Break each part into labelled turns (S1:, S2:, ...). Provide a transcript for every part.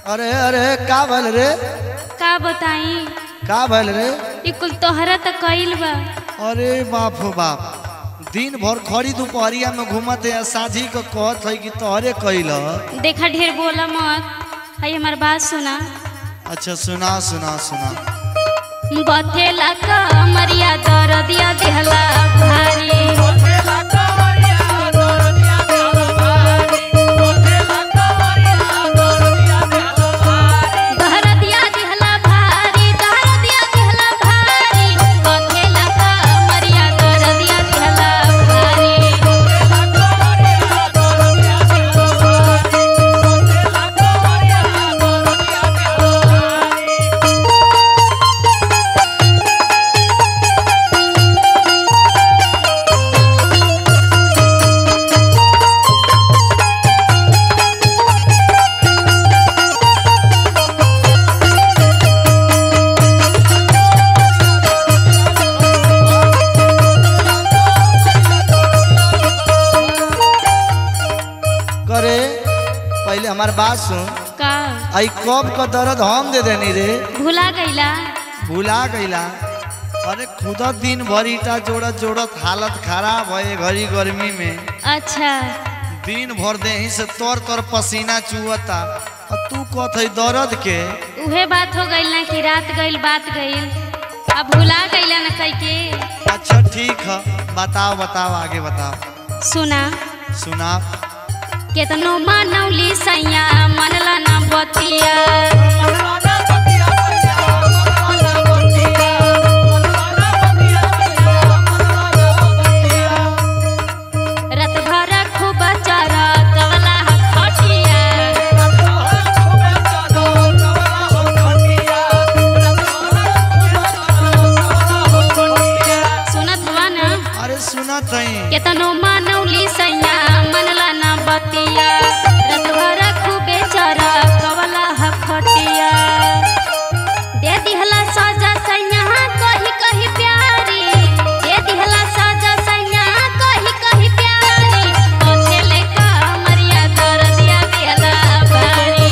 S1: अरे अरे का भल रे
S2: का बताई
S1: का भल रे
S2: ई कुल तोहरा त कइल बा
S1: अरे बाप हो बाप दिन भर खड़ी दोपहरिया में घूमत है साझी को कहत है कि तोहरे कैल
S2: देखा ढेर बोला मत हई हमार बात सुना
S1: अच्छा सुना सुना सुना
S2: बथेला का मरिया दरदिया देहला भारी दरदिया देहला भारी दरदिया देहला भारी बथेला का मरिया दरदिया देहला भारी
S1: करे पहले हमार बात सुन
S2: का
S1: आई कब का दर्द हम दे देनी रे
S2: भुला गईला
S1: भुला गईला अरे खुद दिन भर ईटा जोड़त जोड़त हालत खराब है घड़ी गर्मी में
S2: अच्छा
S1: दिन भर देही से तोर तोर पसीना चुअता और तू कहत है दर्द के
S2: उहे बात हो गईल ना कि रात गईल बात गईल अब भुला गईला ना कई के
S1: अच्छा ठीक है बताओ बताओ आगे बताओ
S2: सुना
S1: सुना
S2: केतनो मानौली सैया मनला ना बतिया रत भर खूब चरा तवला खटिया सुनत हुआ ना
S1: अरे सुना थई
S2: केतनो मानौली सैया मनला ना बतिया रत भर खूबे चरा कवला खटिया दे दिहला सजा सैया कही कही प्यारी दे दिहला सजा सैया कही कही प्यारी ओथेले का मरिया कर दिया दिहला बारी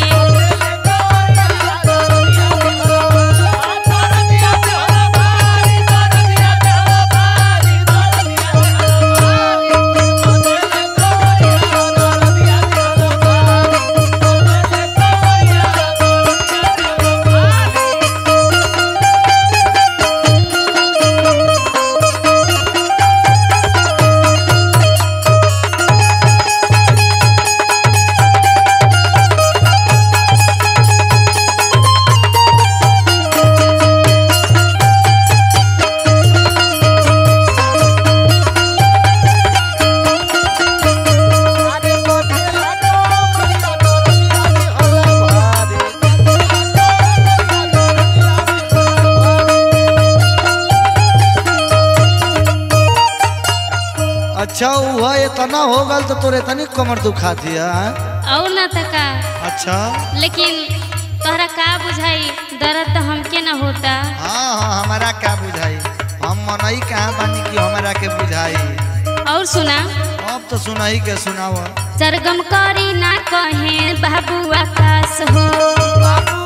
S1: अच्छा हुआ इतना हो गल तो तोरे इतनी कमर दुखा दिया
S2: और ना तका
S1: अच्छा
S2: लेकिन तोहरा का बुझाई दर्द तो हमके ना होता
S1: हाँ हाँ हमारा क्या बुझाई हम मनई कहाँ बानी कि हमारा के बुझाई
S2: और सुना
S1: अब तो सुनाई के सुनाव
S2: सरगम करी ना कहे बाबू आकाश हो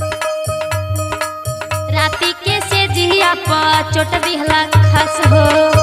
S2: राती के से जिया पर चोट दिहला खस हो